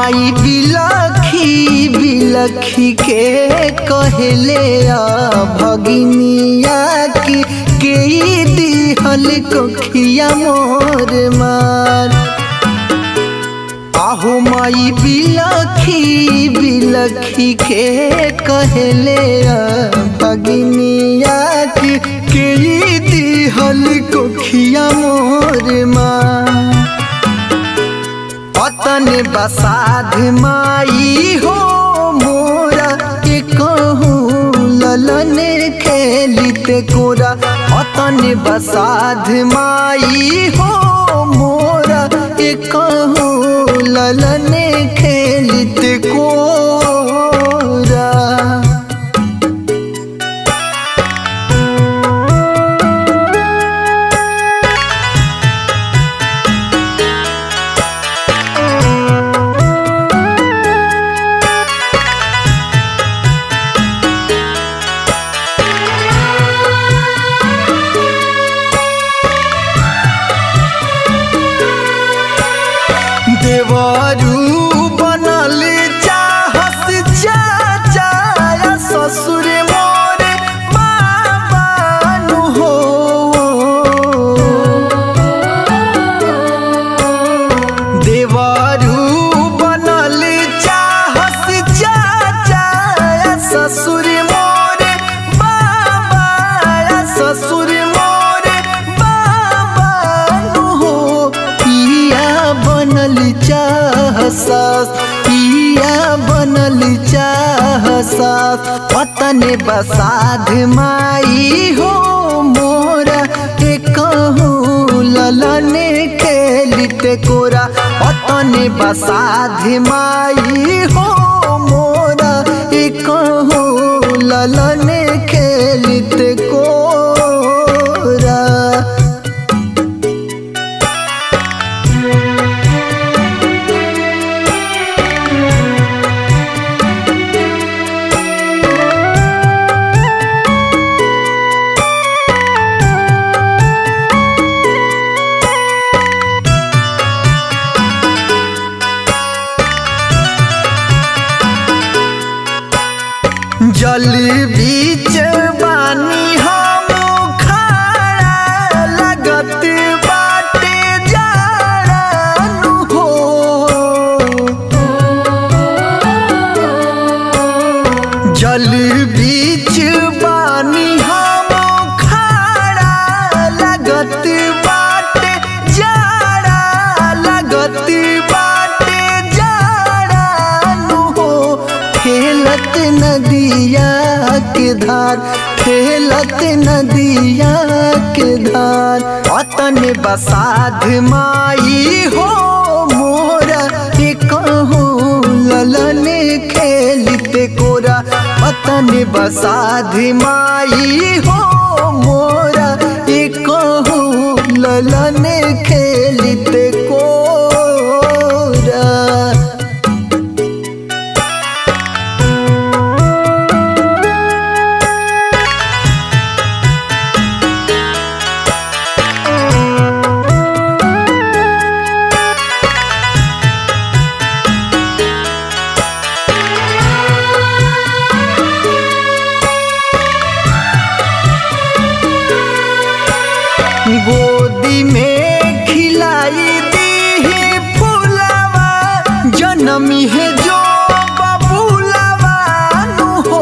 माई बिलखी बिलखी के कहले भगिनिया की के दिहल कोखिया मोर मार आहो माई बिलखी बिलखी के कहले भगिनिया की के दिहल कोखिया मोर मार पतन बसाध माई हो मोरा के कहूँ ललन खेलिते कोरा पतन बसाध माई हो मोरा के कहूँ ललन खेलिते कोरा देवरू बनल चाहस चाचा ससुर मोर बाबानु हो देवरू बनल चाहस चाचा ससुर मोर बाबा ससुर मोर बाबानु हो पिया बनल चाहसास पिया बनल चाहसास पतन बसाध माई हो मोरा के कहूँ ललन खेलिते कोरा पतन बसाध माई हो मोरा के कहूँ ललन खेलिते कोरा जल बीच बानी हम खाड़ा लगत बाटे जाड़ानु हो जल बीच बानी हम खाड़ा लगत बाटे जाड़ा लगत बाटे जाड़ानु हो खेलत नदिया के धार खेलत नदिया के धार पतन बसाध माई हो मोरा के कहूँ ललन खेलते कोरा पतन बसाध माई हो मोरा के कहूँ ललन खेलते कोरा गोदी में खिलाई दी फूलवा जनमी है जो बबूलवा नु हो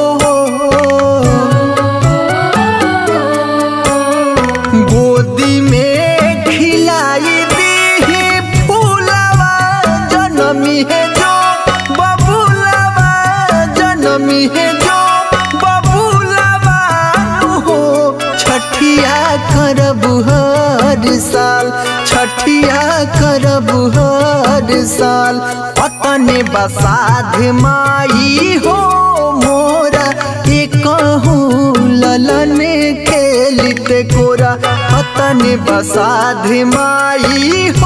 गोदी में खिलाई दी फूलवा जनमी है जो बबूलवा जनमी है जो बबूलवा नु हो छठिया करब हर साल छठिया करब हर साल पतन बसाध माई हो मोरा के कहूँ ललन खेलिते कोरा पतन बसाध माई हो